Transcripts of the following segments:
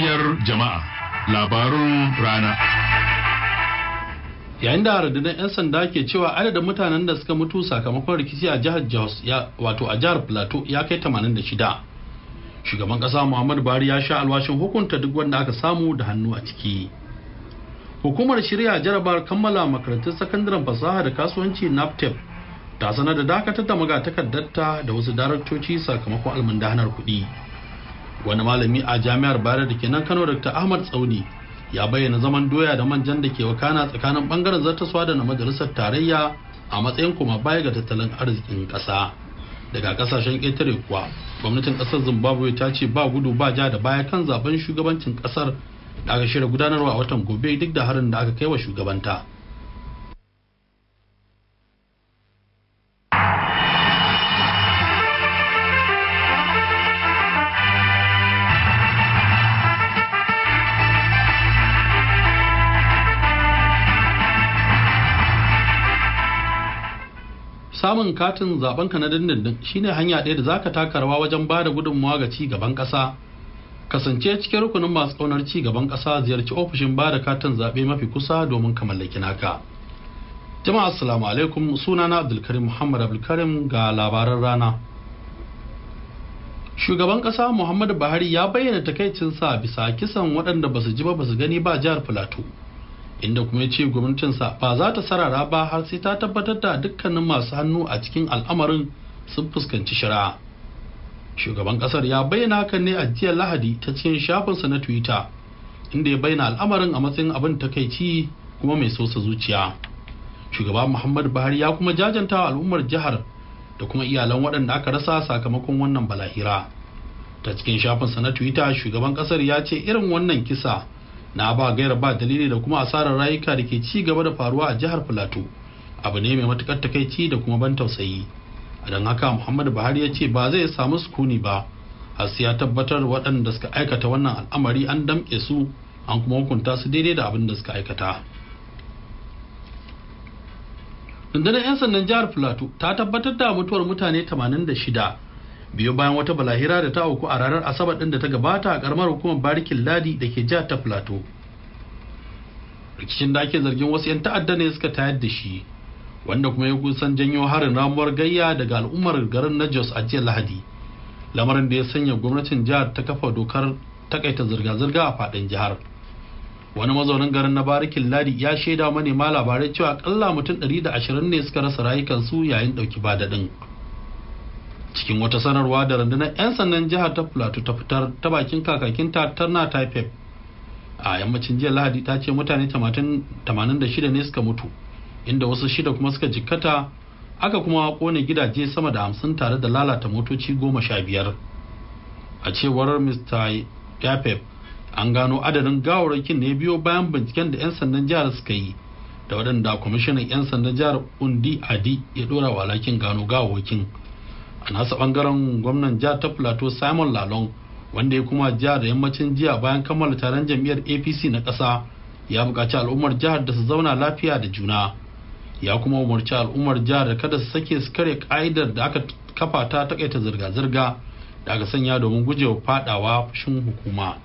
muryar jama'a labarun rana yayin da rundunar 'yan sanda ke cewa adadin mutanen da suka mutu sakamakon rikici a jihar jos ya wato a jihar plateau ya kai 86 shugaban kasa muhammadu buhari ya sha alwashin hukunta duk wanda aka samu da hannu a ciki hukumar shirya jarabar kammala makarantun sakandaren fasaha da kasuwanci naptep ta sanar da dakatar da magatakardarta da wasu daraktoci sakamakon almundahanar kuɗi wani malami a jami'ar bayar da ke nan kano dr ahmad tsauni ya bayyana zaman doya da manjan da ke wakana tsakanin bangaren zartaswa da na majalisar tarayya a matsayin kuma baya ga tattalin arzikin ƙasa daga kasashen ƙetare kuwa gwamnatin ƙasar zimbabwe ta ce ba gudu ba ja da baya kan zaben shugabancin ƙasar da aka shirya gudanarwa a watan gobe duk da harin da aka kai wa shugabanta samun katin zaben ka na dindindin shine hanya ɗaya da zaka taka rawa wajen ba da gudunmawa ga ci gaban ƙasa kasance cikin rukunin masu ƙaunar ci gaban ƙasa ziyarci ofishin ba da katin zaɓe mafi kusa domin ka mallaki naka jama'a assalamu alaikum sunana abdulkarim muhammad abdulkarim ga labaran rana shugaban ƙasa muhammadu buhari ya bayyana takaicinsa bisa kisan waɗanda ba su ji ba ba su gani ba jihar filato inda kuma ya ce gwamnatinsa ba za ta sarara ba har sai ta tabbatar da dukkanin masu hannu a cikin al'amarin sun fuskanci shari'a shugaban kasar ya bayyana hakan ne a jiya lahadi ta cikin shafinsa na twitter inda ya bayyana al'amarin a matsayin abin takaici kuma mai sosa zuciya shugaba muhammadu buhari ya kuma jajanta al'ummar jihar da kuma iyalan waɗanda aka rasa sakamakon wannan balahira ta cikin shafinsa na twitter shugaban kasar ya ce irin wannan kisa na ba gaira ba dalili da kuma asarar rayuka da ke ci gaba da faruwa a jihar filato abu ne mai matukar takaici da kuma ban tausayi don haka muhammadu buhari ya ce ba zai samu sukuni ba har sai ya tabbatar waɗanda suka aikata wannan al'amari an damƙe su an kuma hukunta su daidai da abin da suka aikata rundunar 'yan sandan jihar filato ta tabbatar da mutuwar mutane 86 biyo bayan wata balahira da ta auku a ranar asabar din da ta gabata a karamar hukumar barikin ladi da ke jihar ta plateau rikicin da ake zargin wasu 'yan ta'adda ne suka tayar da shi wanda kuma ya kusan janyo harin ramuwar gayya daga al'ummar garin na jos a jiya lahadi lamarin da ya sanya gwamnatin jihar ta kafa dokar takaita zirga-zirga a faɗin jihar wani mazaunin garin na barikin ladi ya shaida manema labarai cewa akalla mutum 120 ne suka rasa rayukansu yayin ɗauki ba daɗin. cikin wata sanarwa da rundunar 'yan sandan jihar ta plateau ta fitar ta bakin kakakinta tarna taipei a yammacin jiya lahadi ta ce mutane 86 ne suka mutu inda wasu shida kuma suka jikkata aka kuma kone gidaje sama da hamsin tare da lalata motoci goma sha biyar a cewar mr yapep an gano adadin gawarwakin ne biyo bayan binciken da 'yan sandan jihar suka yi da waɗanda kwamishinan 'yan sandan jihar undi adi ya ɗora walakin gano gawarwakin a nasa bangaren gwamnan jihar ta plateau simon lalong wanda ya kuma jihar da yammacin jiya bayan kammala taron jam'iyyar apc na ƙasa ya buƙaci al'ummar jihar da su zauna lafiya da juna ya kuma umarci al'ummar jihar da kada su sake su kare ka'idar da aka kafa ta takaita zirga-zirga da aka sanya domin gujewa fadawa fushin hukuma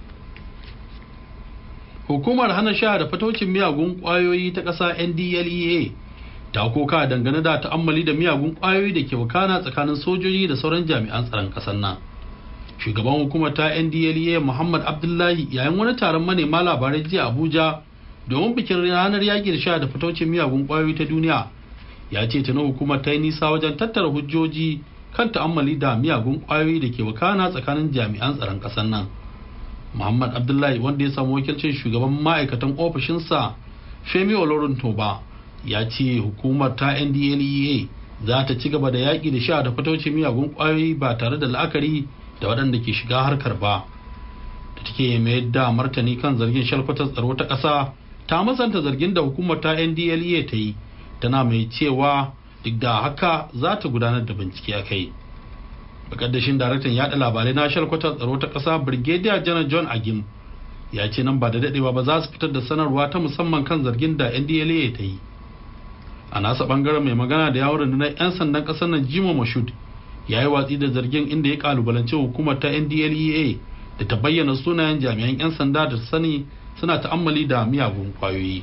hukumar hana sha da fataucin miyagun kwayoyi ta ƙasa ndlea ta koka dangane da ta'ammali da miyagun kwayoyi da ke wakana tsakanin sojoji da sauran jami'an tsaron ƙasar nan shugaban hukumar ta ndlea muhammad abdullahi yayin wani taron manema labarai jiya abuja domin bikin ranar yaƙi da sha da fitocin miyagun kwayoyi ta duniya ya ce tana hukumar ta yi nisa wajen tattara hujjoji kan ta'ammali da miyagun kwayoyi da ke wakana tsakanin jami'an tsaron ƙasar nan muhammad abdullahi wanda ya samu wakilcin shugaban ma'aikatan ofishinsa femi olorin toba ya ce hukumar ta ndlea za ta ci gaba da yaƙi da sha da fataucin miyagun ƙwayoyi ba tare da la'akari da waɗanda ke shiga harkar ba da take mayar da martani kan zargin shalkwatar tsaro ta ƙasa ta masanta zargin da hukumar ta ndlea ta yi tana mai cewa duk da haka za ta gudanar da bincike a kai bakaddashin daraktan yaɗa labarai na shalkwatar tsaro ta ƙasa brigadier janar john agim ya ce nan ba da daɗewa ba za su fitar da sanarwa ta musamman kan zargin da ndlea ta yi a nasa bangaren mai magana da yawon rundunar 'yan sandan kasar nan jimo mashud ya yi watsi da zargin inda ya kalubalanci hukumar ta ndlea da ta bayyana sunayen jami'an 'yan sanda da sani suna ta'ammali da miyagun kwayoyi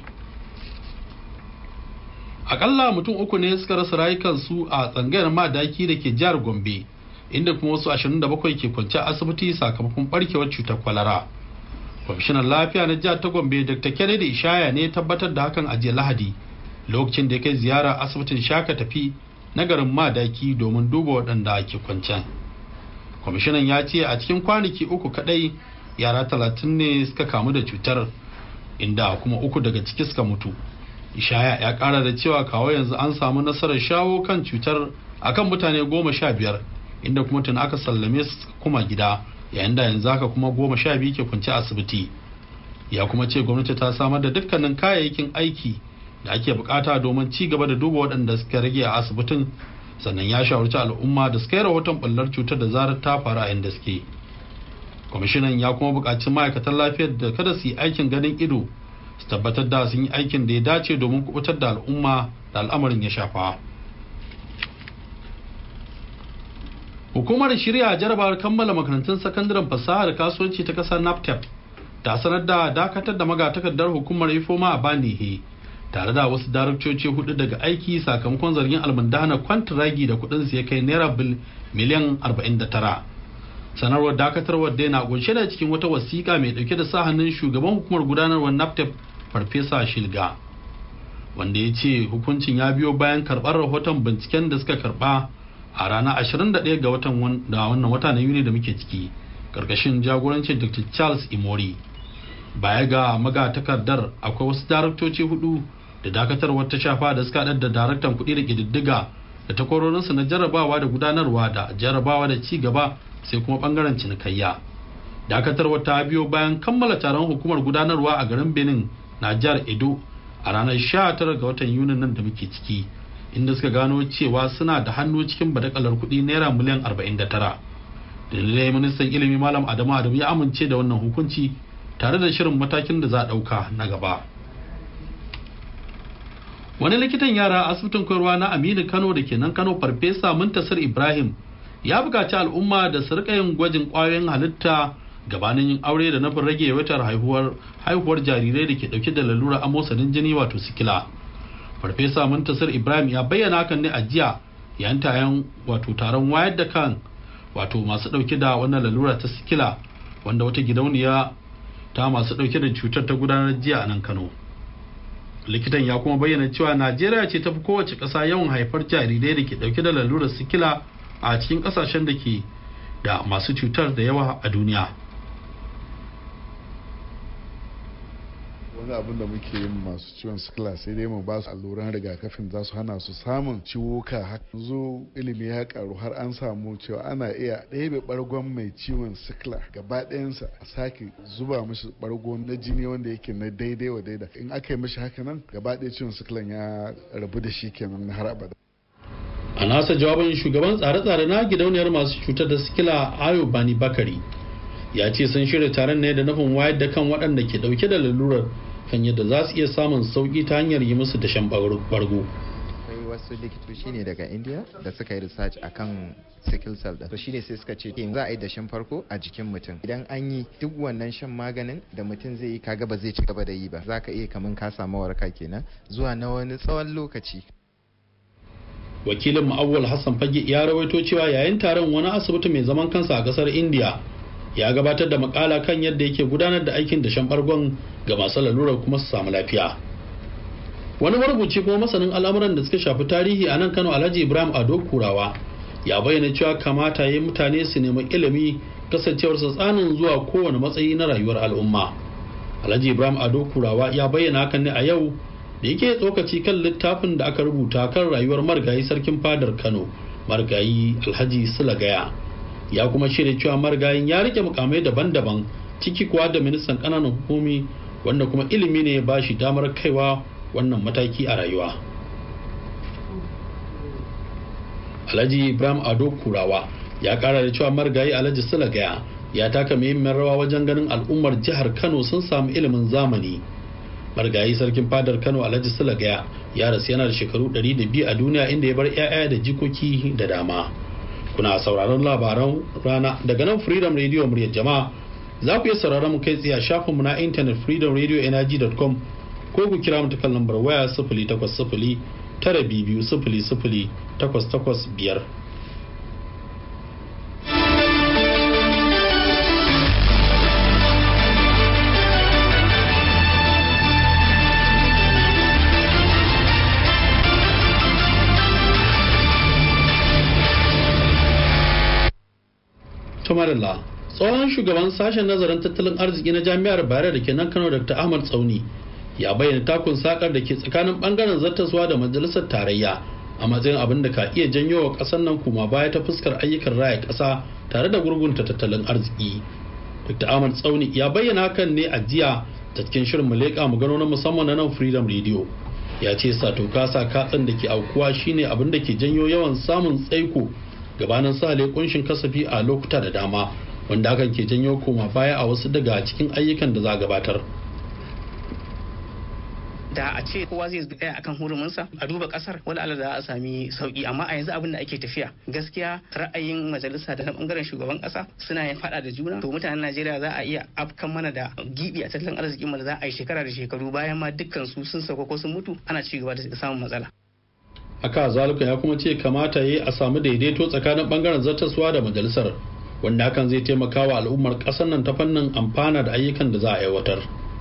akalla mutum uku ne suka rasa rayukansu a tsangayar madaki da ke jihar gombe inda kuma wasu 27 ke kwance a asibiti sakamakon barkewar cutar kwalara kwamishinan lafiya na jihar ta gombe dr kennedy ishaya ne tabbatar da hakan a jiya lahadi lokacin da ya kai ziyara asibitin shaka tafi na garin madaki domin duba waɗanda ke kwancen kwamishinan ya ce a cikin kwanaki uku kadai yara talatin ne suka kamu da cutar inda kuma uku daga ciki suka mutu ishaya ya kara da cewa kawo yanzu an samu nasarar shawo kan cutar akan mutane goma sha biyar inda kuma tun aka sallame su kuma gida yayin da yanzu haka kuma goma sha biyu ke kwance asibiti ya kuma ce gwamnati ta samar da dukkanin kayayyakin aiki da ake bukata domin ci gaba da duba waɗanda suka rage a asibitin sannan ya shawarci al'umma da suka yi rahoton ɓullar cutar da zarar ta faru a inda suke kwamishinan ya kuma buƙaci ma'aikatan lafiyar da kada su yi aikin ganin ido su tabbatar da sun yi aikin da ya dace domin kubutar da al'umma da al'amarin ya shafa hukumar shirya jarabawar kammala makarantun sakandaren fasahar kasuwanci ta kasar naptep ta sanar da dakatar da magatakardar hukumar ifoma a banihe tare da wasu daraktoci hudu daga aiki sakamakon zargin almundana kwantiragi da kudin ya kai naira miliyan 49 sanarwar dakatarwar dai na kunshe da cikin wata wasiƙa mai dauke da sa hannun shugaban hukumar gudanarwar naptep farfesa shilga wanda ya ce hukuncin ya biyo bayan karɓar rahoton binciken da suka karɓa a ranar 21 ga watan da wannan wata na yuni da muke ciki karkashin jagorancin dr charles imori baya ga magatakardar akwai wasu daraktoci hudu da dakatarwar ta shafa da suka haɗar da daraktan kuɗi da ƙididdiga da takwarorinsu na jarrabawa da gudanarwa da jarrabawa da ci gaba sai kuma ɓangaren cinikayya dakatarwar ta biyo bayan kammala taron hukumar gudanarwa a garin benin na jihar edo a ranar 19 ga watan yunin nan da muke ciki inda suka gano cewa suna da hannu cikin badakalar kuɗi naira miliyan 49 dalilai ministan ilimi malam adamu adamu ya amince da wannan hukunci tare da shirin matakin da za a ɗauka na gaba wani likitan yara a asibitin koyarwa na aminu kano da ke nan kano farfesa muntasir ibrahim ya buƙaci al'umma da su rika yin gwajin ƙwayoyin halitta gabanin yin aure da nufin rage yawaitar haihuwar haihuwar jarirai da ke ɗauke da lalura amosanin jini wato sikila farfesa muntasir ibrahim ya bayyana hakan ne a jiya yayin tayan wato taron wayar da kan wato masu ɗauke da wannan lalura ta sikila wanda wata gidauniya ta masu ɗauke da cutar ta gudanar jiya a nan kano likitan ya kuma bayyana cewa najeriya ce ta fi kowace ƙasa yawan haifar jarirai da ke ɗauke da lalurar sikila a cikin ƙasashen da ke da masu cutar da yawa a duniya wani abin da muke yin masu ciwon sikila sai dai mu ba su alluran rigakafin za su hana su samun ciwuka zo ilimi ya karu har an samu cewa ana iya ɗebe bargon mai ciwon sikila gaba ɗayansa a sake zuba mishi bargo na jini wanda yake na daidai wa daida in aka yi mishi haka nan gaba ɗaya ciwon sikilan ya rabu da shi kenan har abada a nasa jawabin shugaban tsare-tsare na gidauniyar masu cutar da sikila ayo bani bakari ya ce sun shirya taron ne da nufin wayar da kan waɗanda ke ɗauke da lalurar kan yadda za su iya samun sauƙi ta hanyar yi musu dashen bargo akwai wasu likitoci ne daga india da suka yi research akan sickle cell da shine sai suka ce za a yi dashen farko a jikin mutum idan an yi duk wannan shan maganin da mutum zai yi kaga ba zai ci gaba da yi ba za ka iya kaman ka samu waraka kenan zuwa na wani tsawon lokaci wakilin ma'awwal hassan fage ya rawaito cewa yayin taron wani asibiti mai zaman kansa a kasar india ya gabatar da makala kan yadda yake gudanar da aikin da shan bargon ga masu lalurar kuma su samu lafiya wani marubuci kuma masanin al'amuran da suka shafi tarihi a nan kano alhaji ibrahim ado kurawa ya bayyana cewa kamata yi mutane su nemi ilimi kasancewar su tsanin zuwa kowane matsayi na rayuwar al'umma alhaji ibrahim ado kurawa ya bayyana hakan ne a yau da yake tsokaci kan littafin da aka rubuta kan rayuwar marigayi sarkin fadar kano marigayi alhaji sulagaya ya kuma shirya cewa marigayin ya rike mukamai daban-daban ciki kuwa da ministan kananan hukumi wanda kuma ilimi ne ya ba shi damar kaiwa wannan mataki a rayuwa alhaji ibrahim ado kurawa ya kara da cewa marigayi alhaji sulagaya ya taka muhimmiyar rawa wajen ganin al'ummar jihar kano sun samu ilimin zamani marigayi sarkin fadar kano alhaji sulagaya ya rasu yana da shekaru 102 a duniya inda ya bar 'ya'ya da jikoki da dama kuna sauraron labaran rana daga nan freedom radio muryar jama'a za ku iya sauraron mu kai tsaye a shafinmu na intanet freedomradioenergy.com ko ku kira mu ta kan lambar waya sifili takwas sifili tara biyu sifili sifili takwas takwas biyar. Tumarilla, tsohon shugaban sashen nazarin tattalin arziki na jami'ar Bayero da ke nan Kano Dr. Ahmad Tsauni ya bayyana takun sakar da ke tsakanin bangaren zartaswa da majalisar tarayya a matsayin abin da ka iya janyo wa ƙasar nan kuma baya ta fuskar ayyukan raya ƙasa tare da gurgunta tattalin arziki. Dr. Ahmad Tsauni ya bayyana hakan ne a jiya ta cikin shirin mu leƙa mu gano na musamman na nan Freedom Radio. Ya ce sato kasa katsan da ke aukuwa shine abin da ke janyo yawan samun tsaiko gabanin sale kunshin kasafi a lokuta da dama wanda hakan ke janyo koma baya a wasu daga cikin ayyukan da za a gabatar. da a ce kowa zai tsaya akan hurumunsa a duba kasar wani ala za a sami sauki amma a yanzu abin da ake tafiya gaskiya ra'ayin majalisa da na bangaren shugaban kasa suna yin fada da juna to mutanen najeriya za a iya afkan mana da gibi a tattalin arzikin mu da za a yi shekara da shekaru bayan ma dukkan su sun sauka ko sun mutu ana ci gaba da samun matsala haka zalika ya kuma ce kamata ya yi a samu daidaito tsakanin bangaren zartaswa da majalisar wanda hakan zai taimaka wa al'ummar ƙasar nan ta fannin amfana da ayyukan da za a aiwatar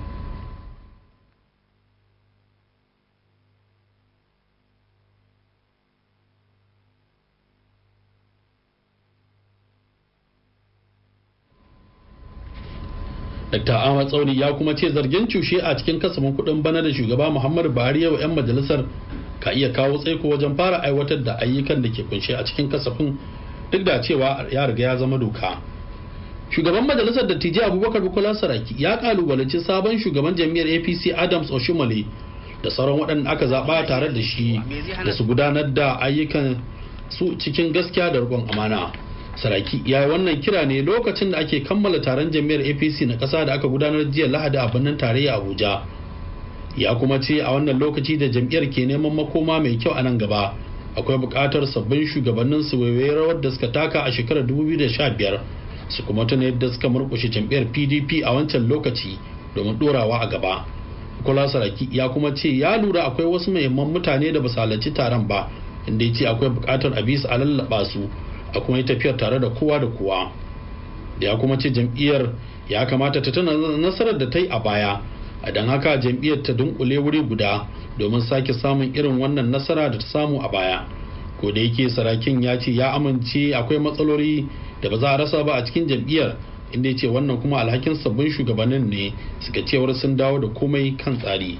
Dr. Ahmad Tsauri ya kuma ce zargin cushe a cikin kasafin kuɗin bana da shugaba Muhammadu Buhari yau 'yan majalisar ka iya kawo tsaiko wajen fara aiwatar da ayyukan da ke kunshe a cikin kasafin duk da cewa ya riga ya zama doka. Shugaban majalisar dattijai Abubakar Bukola Saraki ya kalubalanci sabon shugaban jam'iyyar APC Adams Oshimale da sauran waɗanda aka zaɓa tare da shi da su gudanar da ayyukan su cikin gaskiya da riƙon amana. saraki ya yi wannan kira ne lokacin da ake kammala taron jami'ar apc na ƙasa da aka gudanar jiya lahadi a birnin tarayya abuja ya kuma ce a wannan lokaci da jam'iyyar ke neman makoma mai kyau a nan gaba akwai buƙatar sabbin shugabannin su waiwaye rawar da suka taka a shekarar 2015 su kuma tuna yadda suka murƙushe jam'iyyar pdp a wancan lokaci domin ɗorawa a gaba kula saraki ya kuma ce ya lura akwai wasu muhimman mutane da ba su halarci taron ba inda ya ce akwai buƙatar a bisa a lallaɓa su a kuma yi tafiyar tare da kowa da kowa da ya kuma ce jam'iyyar ya kamata ta tuna nasarar da ta yi a baya a don haka jam'iyyar ta dunkule wuri guda domin sake samun irin wannan nasara da ta samu a baya ko da yake sarakin ya ce ya amince akwai matsaloli da ba za a rasa ba a cikin jam'iyyar inda ya ce wannan kuma alhakin sabbin shugabannin ne suka cewar sun dawo da komai kan tsari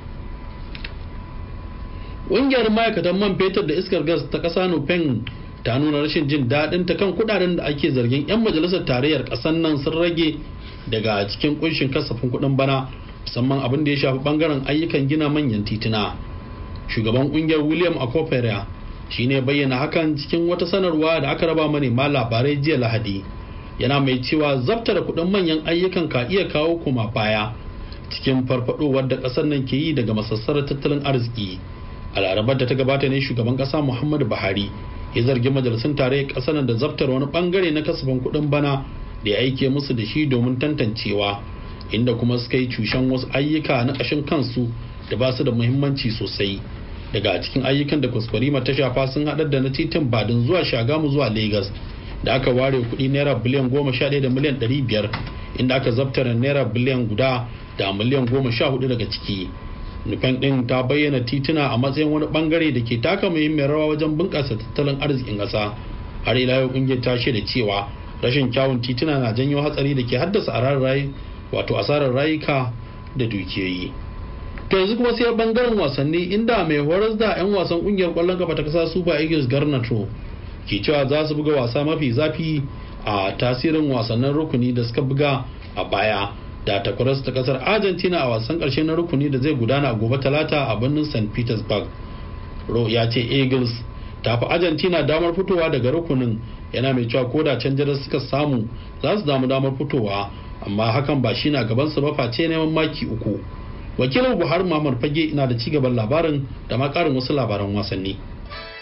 ƙungiyar ma'aikatan man fetur da iskar gas ta ƙasa nufen ta nuna rashin jin daɗin ta kan kuɗaɗen da ake zargin 'yan majalisar tarayyar ƙasar nan sun rage daga cikin kunshin kasafin kuɗin bana musamman abin da ya shafi ɓangaren ayyukan gina manyan tituna shugaban ƙungiyar william akopera shine bayyana hakan cikin wata sanarwa da aka raba manema labarai jiya lahadi yana mai cewa zabtara kuɗin manyan ayyukan ka iya kawo kuma baya cikin farfadowar da ƙasar nan ke yi daga masassarar tattalin arziki a larabar da ta gabata ne shugaban ƙasa muhammadu buhari ya zargi majalisun tarayyar ƙasar da zabtar wani bangare na kasafin kuɗin bana da ya aike musu da shi domin tantancewa inda kuma suka yi cushen wasu ayyuka na ƙashin kansu da ba su da muhimmanci sosai daga cikin ayyukan da kwaskwarima ta shafa sun haɗar da na titin badin zuwa shagamu zuwa lagos da aka ware kuɗi naira biliyan goma sha ɗaya da miliyan ɗari biyar inda aka zabtara naira biliyan guda da miliyan goma sha hudu daga ciki nufin ɗin ta bayyana tituna a matsayin wani bangare da ke taka muhimmiyar rawa wajen bunƙasa tattalin arzikin ƙasa har ila yau ƙungiyar ta da cewa rashin kyawun tituna na janyo hatsari da ke haddasa asarar wato asarar rayuka da dukiyoyi to yanzu kuma sai bangaren wasanni inda mai horas da 'yan wasan ƙungiyar ƙwallon kafa ta ƙasa super eagles garnato ke cewa za su buga wasa mafi zafi a tasirin wasannin rukuni da suka buga a baya da takwaras ta kasar argentina a wasan karshe na rukuni da zai gudana a gobe talata a birnin st petersburg ro ya ce eagles ta fi argentina damar fitowa daga rukunin yana mai cewa ko da canjar suka samu za su damu damar fitowa amma hakan ba shi na gaban su ba face neman maki uku wakilin buhari muhammad fage na da cigaban labarin da ma karin wasu labaran wasanni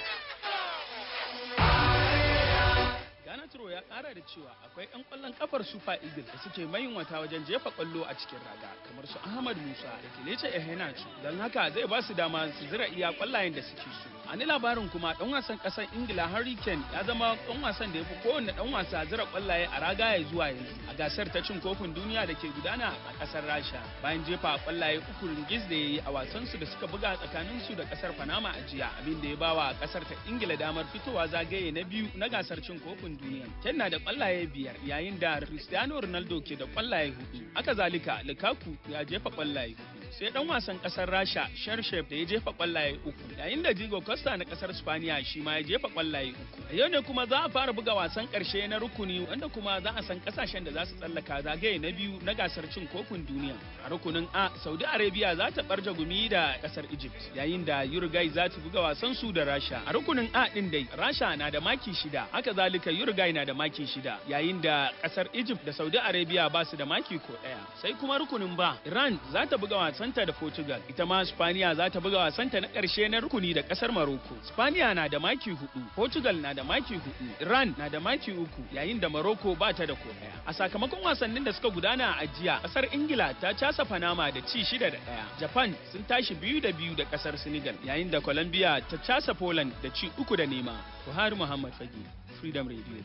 cewa akwai 'yan kwallon kafar super eagles da suke mayunwata wajen jefa kwallo a cikin raga kamar su ahmad musa da kelece ehenacho don haka zai ba su dama su zira iya kwallayen da suke so a ni labarin kuma dan wasan kasar ingila harry kane ya zama dan wasan da ya fi kowanne dan wasa zira kwallaye a raga ya zuwa yanzu a gasar ta cin kofin duniya da ke gudana a kasar rasha bayan jefa kwallaye uku ringis da ya yi a wasan su da suka buga tsakanin su da kasar panama a jiya abin da ya bawa kasar ta ingila damar fitowa zagaye na biyu na gasar cin kofin duniya ken na da kwallaye biyar yayin da cristiano ronaldo ke da kwallaye hudu haka zalika lukaku ya jefa kwallaye hudu sai dan wasan kasar rasha sharshef da ya jefa kwallaye uku yayin da diego costa na kasar spaniya shi ma ya jefa kwallaye uku a yau ne kuma za a fara buga wasan karshe na rukuni wanda kuma za a san kasashen da za su tsallaka zagaye na biyu na gasar cin kofin duniya a rukunin a saudi arabia za ta barja gumi da kasar egypt yayin da uruguay za ta buga wasan su da rasha a rukunin a din dai rasha na da maki shida haka zalika uruguay na da maki shida yayin da kasar egypt da saudi arabia ba su da maki ko daya sai kuma rukunin ba iran za ta buga wasanta da portugal ita ma spaniya za ta buga wasanta na karshe na rukuni da kasar morocco spaniya na da maki hudu portugal na da maki hudu iran na da maki uku yayin da morocco ba ta da ko daya a sakamakon wasannin da suka gudana a jiya kasar ingila ta casa panama da ci shida da daya japan sun tashi biyu da biyu da kasar senegal yayin da colombia ta casa poland da ci uku da nema buhari muhammad fage freedom radio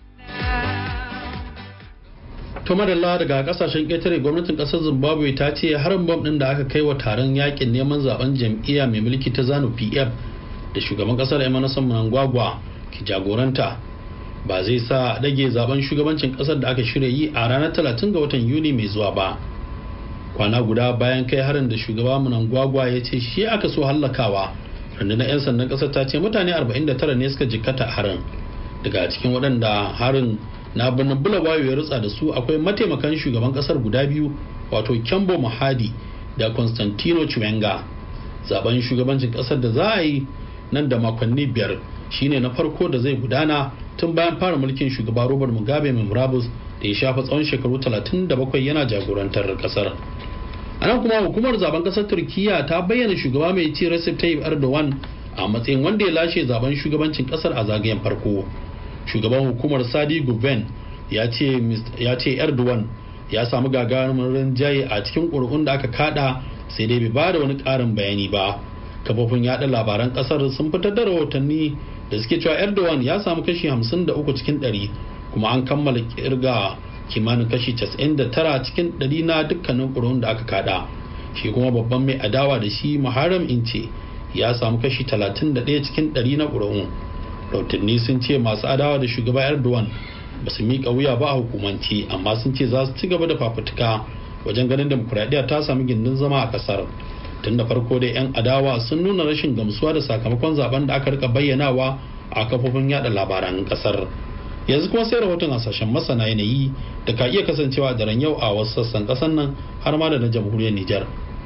to madalla daga kasashen ƙetare gwamnatin ƙasar zimbabwe ta ce harin bom ɗin da aka kai wa taron yakin neman zaben jam'iyya mai mulki ta zanu pf da shugaban ƙasar emerson mnangagwa ke jagoranta ba zai sa dage zaben shugabancin ƙasar da aka shirya yi a ranar 30 ga watan yuni mai zuwa ba kwana guda bayan kai harin da shugaba mnangagwa ya ce shi aka so hallakawa rundunar 'yan sandan ƙasar ta ce mutane 49 ne suka jikkata harin daga cikin waɗanda harin na birnin bulawayo ya rutsa da su akwai mataimakan shugaban kasar guda biyu wato kyambo mahadi da constantino chiwenga zaben shugabancin kasar da za a yi nan da makonni biyar shine na farko da zai gudana tun bayan fara mulkin shugaba robert mugabe mai murabus da ya shafa tsawon shekaru 37 yana jagorantar kasar a nan kuma hukumar zaben kasar turkiya ta bayyana shugaba mai ci recep tayyip erdogan a matsayin wanda ya lashe zaben shugabancin kasar a zagayen farko shugaban hukumar sadi guven ya ce erdogan ya samu gagarumin rinjaye a cikin ƙuri'un da aka kada sai dai bai bada wani ƙarin bayani ba kafofin yada labaran ƙasar sun fitar da rahotanni da suke cewa erdogan ya samu kashi 53 cikin 100 kuma an kammala kirga kimanin kashi 99 cikin 100 na dukkanin ƙuri'un da aka kada shi kuma babban mai adawa da shi muharram ince ya samu kashi 31 cikin 100 na ƙuri'un rautanni sun ce masu adawa da shugaba erdogan ba su miƙa wuya ba a hukumanci amma sun ce za su ci gaba da fafutuka wajen ganin demokuraɗiyya ta sami gindin zama a ƙasar tun da farko dai 'yan adawa sun nuna rashin gamsuwa da sakamakon zaben da aka rika bayyanawa a kafofin yada labaran ƙasar yanzu kuma sai rahoton hasashen masana yanayi da ka iya kasancewa daren yau a wasu sassan ƙasar nan har ma da na jamhuriyar nijar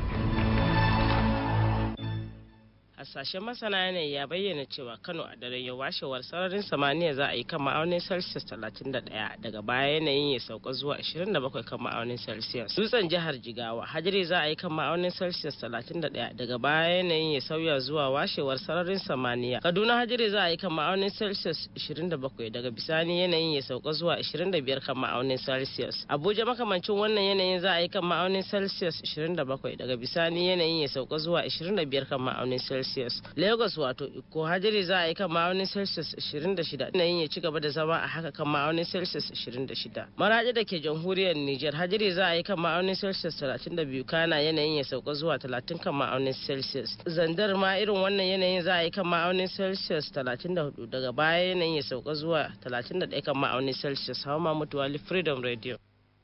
hasashen masana yanayi ya bayyana cewa kano a daren yau washewar sararin samaniya za a yi kan ma'aunin celsius 31 daga baya yanayin ya sauka zuwa 27 kan ma'aunin celsius dutsen jihar jigawa hajiri za a yi kan ma'aunin celsius 31 daga baya yanayin ya sauya zuwa washewar sararin samaniya kaduna hajiri za a yi kan ma'aunin celsius 27 daga bisani yanayin ya sauka zuwa 25 kan ma'aunin celsius abuja makamancin wannan yanayin za a yi kan ma'aunin celsius 27 daga bisani yanayin ya sauka zuwa 25 kan ma'aunin celsius celsius lagos wato iko hajiri za a yi kan ma'aunin celsius 26 yanayin ya ci gaba da zama a haka kan ma'aunin celsius 26 maraji da ke jamhuriyar niger hajiri za a yi kan ma'aunin celsius 32 kana yanayin ya sauka zuwa 30 kan ma'aunin celsius zandar ma irin wannan yanayin za a yi kan ma'aunin celsius 34 daga baya yanayin ya sauka zuwa 31 kan ma'aunin celsius hawa mamutu wali freedom radio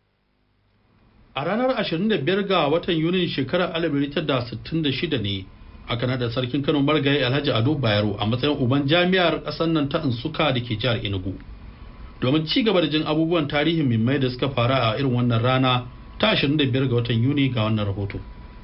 a ranar 25 ga watan yunin shekarar 1966 ne aka nada sarkin kano margayi alhaji ado bayero a matsayin uban jami'ar ƙasar nan ta insuka da ke jihar enugu domin ci gaba da jin abubuwan tarihin mimmai da suka faru a irin wannan rana ta 25 ga watan yuni ga wannan rahoto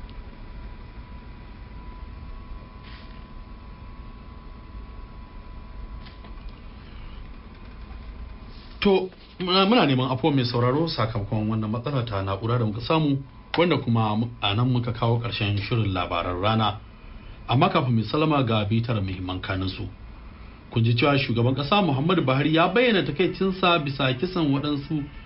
to muna neman afo mai sauraro sakamakon wannan matsala ta na'ura da muka samu wanda kuma a nan muka kawo ƙarshen shirin labaran rana amma kafin mai salama ga bitar muhimman kaninsu kun ji cewa shugaban ƙasa muhammadu buhari ya bayyana takaicinsa bisa kisan waɗansu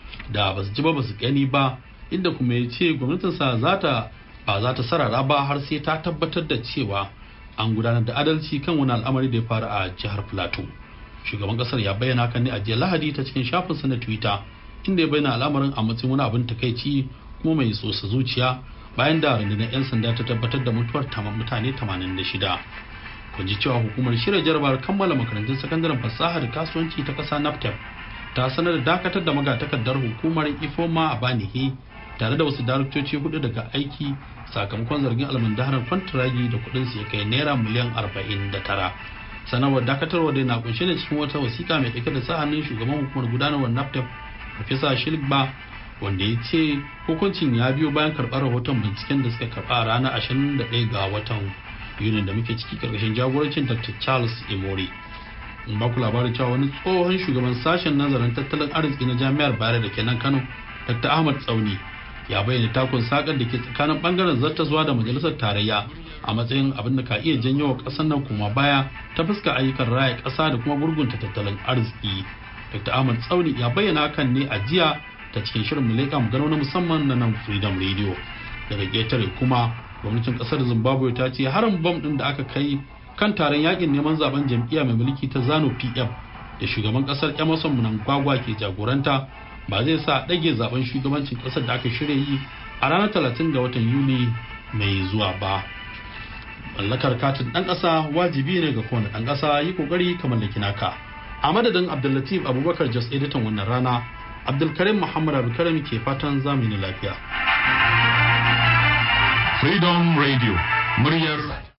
da ba su ji ba ba su gani ba inda kuma ya ce gwamnatinsa za ta ba za ta sarara ba har sai ta tabbatar da cewa an gudanar da adalci kan wani al'amari da ya faru a jihar plateau shugaban kasar ya bayyana hakan ne a jiya lahadi ta cikin shafinsa na twitter inda ya bayyana al'amarin a matsayin wani abin takaici kuma mai tsosa zuciya bayan da rundunar 'yan sanda ta tabbatar da mutuwar mutane 86 kun ji cewa hukumar shirya jarabar kammala makarantun sakandaren fasaha da kasuwanci ta ƙasa naptep ta sanar da dakatar da magatakardar hukumar ifoma a banihi tare da wasu daraktoci hudu daga aiki sakamakon zargin almundaharar kwantiragi da kudin su ya kai naira miliyan 49 sanarwar dakatarwa da na kunshe da cikin wata wasiƙa mai ɗauke da sa hannun shugaban hukumar gudanarwar naptep Profesa Shilgba wanda ya ce hukuncin ya biyo bayan karɓar rahoton binciken da suka karɓa a ranar 21 ga watan Yunin da muke ciki karkashin jagorancin Dr. Charles Imori. In ba ku labarin cewa wani tsohon shugaban sashen nazarin tattalin arziki na jami'ar Bayero da ke nan Kano, Dr. Ahmad Tsauni, ya bayyana takun sakar da ke tsakanin bangaren zuwa da majalisar tarayya a matsayin abin da ka iya janyo wa ƙasar nan kuma baya ta fuska ayyukan raya ƙasa da kuma gurgunta tattalin arziki. Dr. Ahmad Tsauni ya bayyana hakan ne a jiya ta cikin shirin Muleka Magana na musamman na nan Freedom Radio. Daga ƙetare kuma gwamnatin ƙasar Zimbabwe ta ce harin bom ɗin da aka kai kan taron yakin neman zaben jam'iyya mai mulki ta Zanu PF da shugaban ƙasar Emerson Mnangagwa ke jagoranta ba zai sa ɗage zaben shugabancin ƙasar da aka shirya yi a ranar 30 ga watan Yuli mai zuwa ba. Mallakar katin ɗan ƙasa wajibi ne ga kowane ɗan ƙasa yi ƙoƙari ka mallaki naka. a madadin abdullatif abubakar jos editan wannan rana abdulkarim muhammad abdulkarim ke fatan zamani lafiya freedom radio muryar